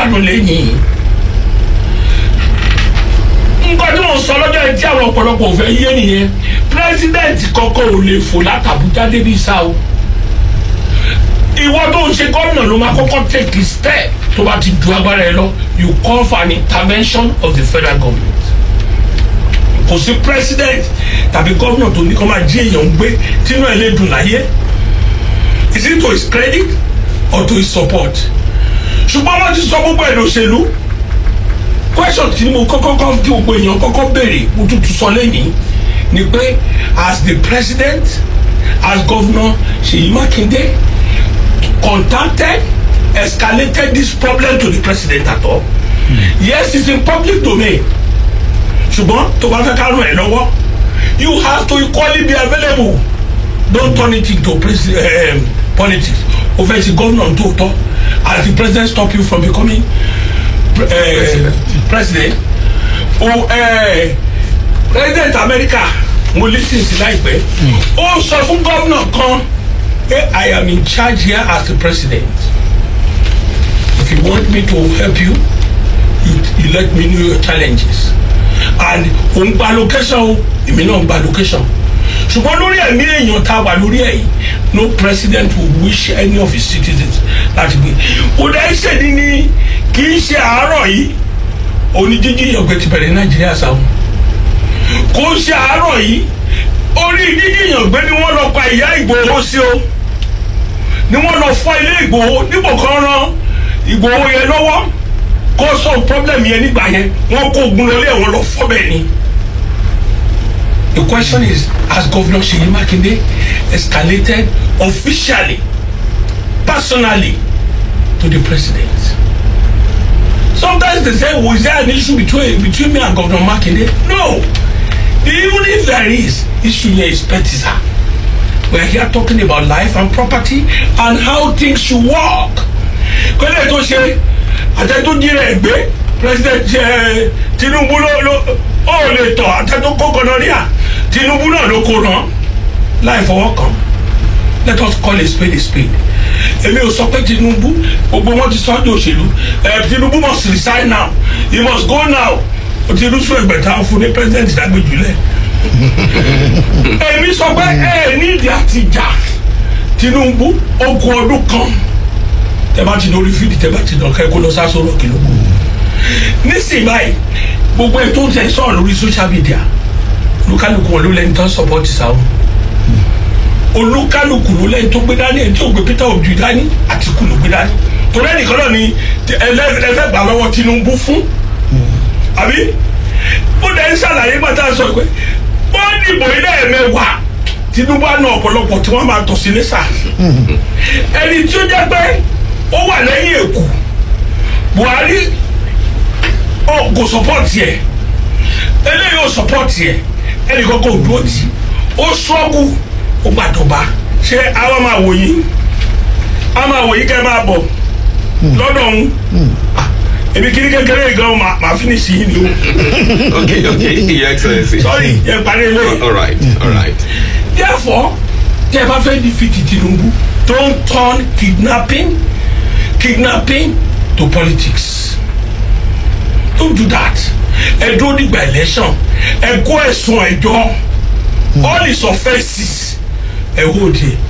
gbádùn lẹ́yìn nǹkan tí mo sọ lọ́jọ́ yìí tí àwọn ọ̀pọ̀lọpọ̀ ò fẹ́ yé nìyẹn president kọ́kọ́ ò lè fò látàbújá débi sá o ìwọ tó ń ṣe gómìnà ló máa kọ́kọ́ take a step tó bá ti ju agbára ẹ lọ you call for an intervention of the federal government kò sí president tàbí gómìnà tó ní kó máa jí èèyàn gbé tínú ẹ lè dùn láyé is it to his credit or to his support ṣùgbọ́n wọ́n ti sọ gbogbo ẹ̀ lọ́sẹ̀lú question tí mo kọ́kọ́ kọ́ tí gbogbo èèyàn kọ́kọ́ béèrè mo tún tún sọ lẹ́yìn ni pé as the president as governor Seyi Makinde contacted escalated this problem to the president at all mm. yes it's in public domain ṣùgbọ́n tó bá fẹ́ ká ràn ẹ́ lọ́wọ́ you have to equally be available don't turn it into um, politics o fẹ́ ṣe gómìnà tó tọ́ as the president stop you from becoming uh, president. president o uh, president America mo lis ten sí láìpẹ́ ó sọ fún gómìnà kan pé I am in charge here as the president if you want me to help you you, you let me know your challenges and òun gba location o èmi náà gba location ṣùgbọ́n lórí ẹ̀mí èèyàn tá a wà lórí ẹ̀ yìí no president will wish any of his citizens láti gbé kò dẹ́ ṣèdí ní kì í ṣe àárọ̀ yìí òní jíjí ìyàngbẹ́ ti bẹ̀rẹ̀ nàìjíríà sáwọn kò ṣe àárọ̀ yìí orí jíjí ìyàngbẹ́ ni wọ́n lọ pa ìyá ìgbòho sí o ni wọ́n lọ fọ́ ilé ìgbòho nípò kan rán ìgbòho yẹn lọ́wọ́ kó sọ problem yẹn nígbà yẹn wọ́n kó ogun lọlé wọn lọ fọ́ bẹ́ẹ̀ ni. The question is, has Governor Seyi Makinde escalated officially, personally, to the president? Sometimes they say, well, is there an issue between between me and Governor Makinde? No. Even if there is, issue here is partisan. We are here talking about life and property and how things should work. Kọ́lé tó ṣe àtẹ̀tún jí rẹ̀ gbé president Tinubu ló ló ó lè tọ̀ àtẹ̀tún kó gonorrhea Tinubu náà ló kó ràn láì fọwọ́ kàn let us call a spade a spade èmi ò sọ pé Tinubu gbogbo wọn ti sọ ní òṣèlú Tinubu must resign now he must go now Tinubu sọ ẹgbẹ̀ta fún ní president dàgbéjúlẹ̀ èmi sọ pé ẹ nídìí àtijà Tinubu ogun ọdún kan tẹ bá ti lórí fídì tẹ bá ti dàn kẹ́kọ̀ọ́ lọ sásọ lọ́kì lóko nísìnyí báyìí gbogbo ẹ̀ tó ń tẹ sọ̀rọ̀ lórí social media olúkálùkù wọn ló lẹni tó ń support sáwọn olúkálùkù ló lẹni tó gbé dání ẹni tó gbé Peter Obi dání Àtìkù ló gbé dání torí ẹnìkan náà ni ẹlẹ́fẹ̀ gbà lọ́wọ́ Tinubu fún àbí ó dẹ̀ ń ṣàlàyé gbàtà sọ pé wọ́n dìbò ilé ẹ̀mẹ́wàá Tinubu àná ọ̀pọ̀lọpọ̀ tí wọ́n máa tọ̀ sí lẹ́sà ẹni tí ó jẹ́ pé ó wà lẹ́yìn èkó Buhari ó kò sọpọ́ọ̀tì ẹ̀ eléyìí ó sọpọ́ọ̀tì ẹ̀ ẹnì kankan ò dúró tì ó ṣọ́ọ̀gù ó gbàdọ̀ba ṣé àwọn máa wò yín a máa wò yín kẹ́ ẹ máa bọ̀ lọ́dọ̀ ọ̀hún èmi kiri kékeré gan ma ma finish yìí ni o. okay okay your excellency. sorry yẹn parí ilé. all right all right. therefore tí ẹ bá fẹ́ defeat Tinubu don't turn kidnapping kidnapping to politics don't do that ẹ dúró nígbà election ẹ kó ẹ̀sùn ẹjọ́ all his offences ẹ hold it